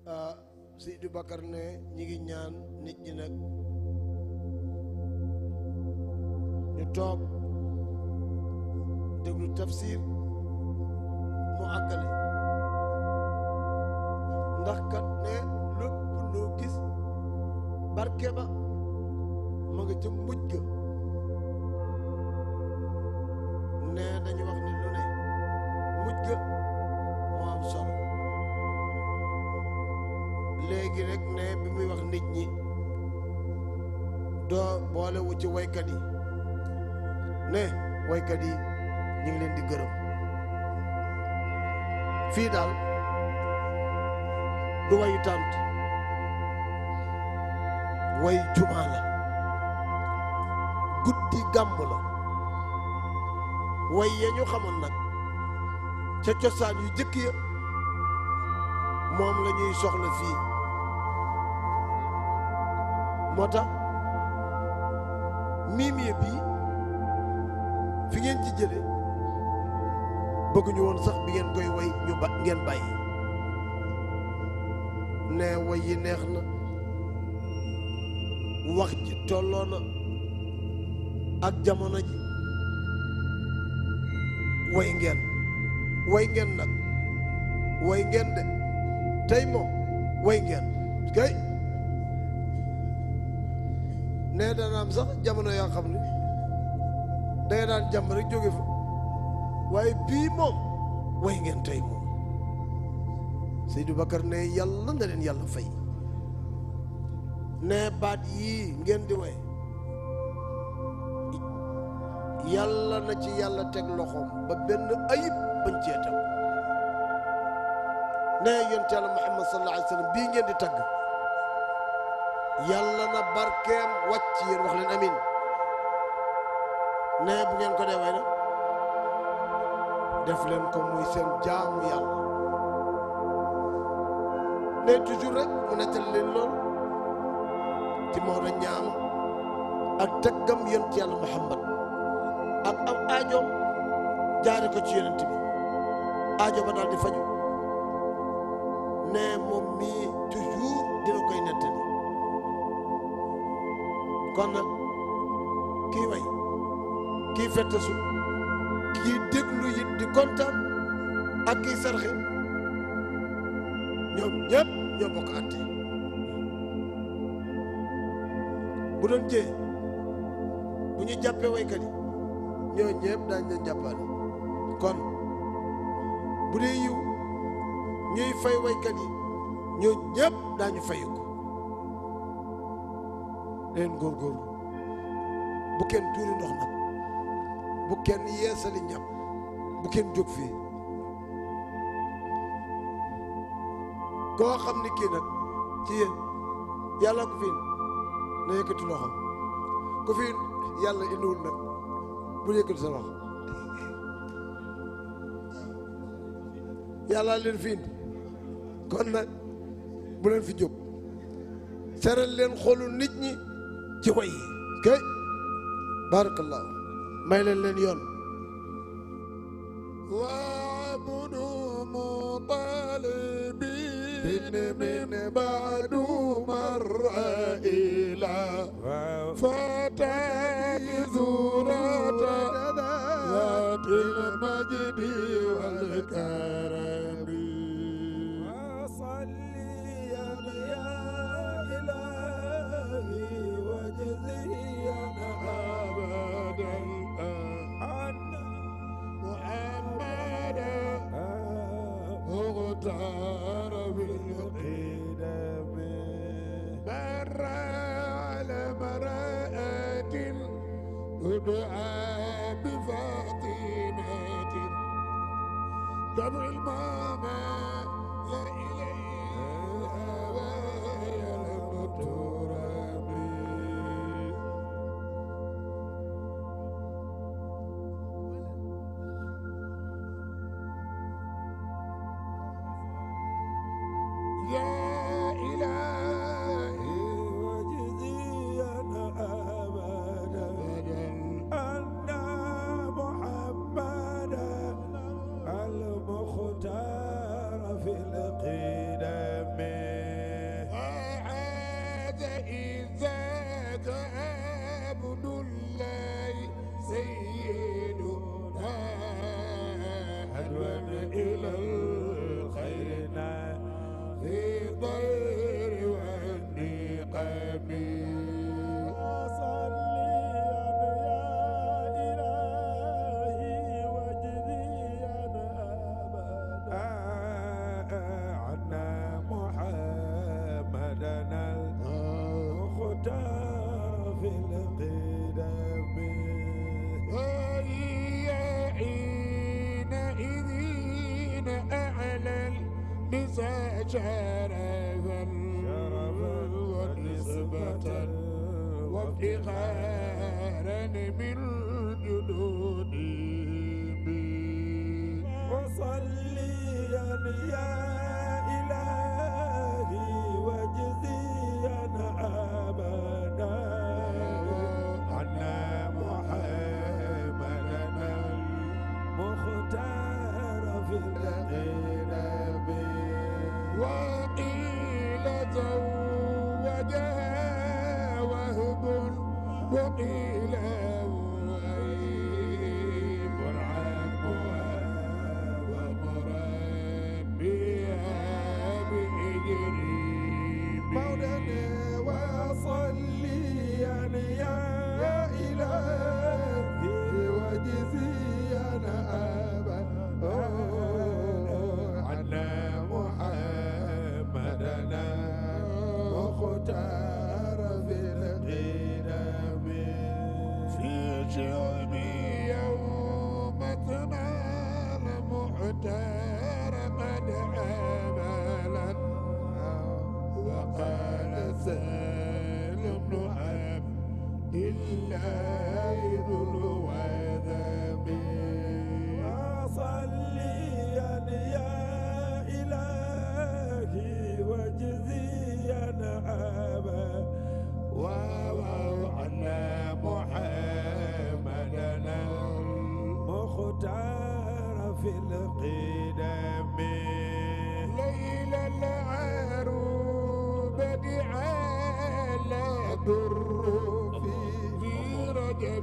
ah Seydi Bakar ne ñi ngi ñaan nit ñi nag ñu toog déglu tafsir mu àggale ndax kat ne lépp loo gis barke ba ma nga ca mujj ga ne dañu wax ni lu ne mujj ga moo am solo léegi rek ne bi muy wax nit ñi doo boole wu ci waykat yi ne waykat yi ñu ngi leen di gërëm fii daal du wayu tànt way jumaa la guddi gàmm la way ya ñu xamoon nag ca cosaan yu jëkk ya moom la ñuy soxla fii moo tax miimiye bii fi ngeen ci jële bëgguñu woon sax bi ngeen koy way ñu ba ngeen bàyyi ne way yi neex na wax ji tolloo na ak jamono ji way ngeen way ngeen nag way ngeen de tey moom way ngeen kay ne dana am sax jamono yoo xam ne danga daan jàmm rek jóge fa waaye bii moom way ngeen tey moom Seydou Bakar ne yàlla na leen yàlla fay ne baat yii ngeen di way yàlla na ci yàlla teg loxoom ba benn ayib bañ cee teg ne yonent yàlla Muhammad sallallahu alayhi wa sallam bii ngeen di tagg yàlla na barkeem wàcc yéen wax leen amin ne bu ngeen ko dee way na def leen ko muy seen jaamu yàlla ne toujours rek mu nettal leen lool ci Maodo ñaam ak tëggam yonent yàlla Muhammad ak am aajoom jaare ko ci yonent bi aajo ba daal di faju ne moom mii toujours dina koy nettali kon nag kii way kii fettasu kii déglu it di kontaan ak kii sarxe ñoom ñëpp ñoo bokk àtte bu doon jee bu ñu jàppee waykat yi ñoo ñëpp daañ leen jàppale kon bu dee yiw ñuy fay waykat yi ñoo ñëpp daañu fayu ko leen góorgóorlu bu kenn tuuri ndox nag bu kenn yeesali ñam bu kenn jóg fii koo xam ni kii nag ci yéen yàlla ko fi na yëkkati loxo ku fi yàlla indiwul nag bu yëkkati sa loxo yàlla leen fi indi kon nag bu leen fi jóg seral leen xolu nit ñi ci way yi kay barakallahu may leen leen yoon وابن مطالبين من بعد مر إلى فتاة زورة ذات المجد والكرم وصليا يا إلهي وجزيا أبدا عنا محمدا مختار بالقدم مر على مرأة تدعى بفاطمة دمع الماما لا إليها ويا المتربي يا إلهي وجزيا أبدا أن محمدا المختار في القدم نسى شرفا ونسبة وافتخارا من جدود بي وصليا يا إلهي واجزيا أبدا عنا محمدنا مختار في الغيرب وقيل زوجها وهب وقيل وهيب عمها ومربيها بإجريم مولانا وصليا يا إلهي واجزيا أبدا عنا محمدنا مختار في الغيرب في شعب يوم تنال محتار قد عملا وقال سالم بن عبد الله ذو الوذم وصليا يا إلهي واجزيا أبدا وعلى محمدنا مختار في القدم ليل العروبة على در في في رجب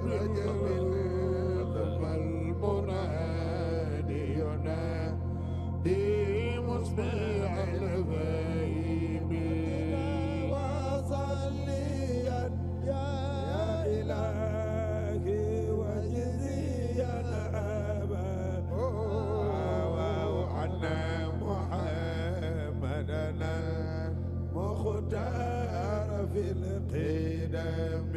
والمنادي ينادي مصبيح الغيب وصليا يا إلهي واجزيا أبدا وعنا محمدنا مختار في القدم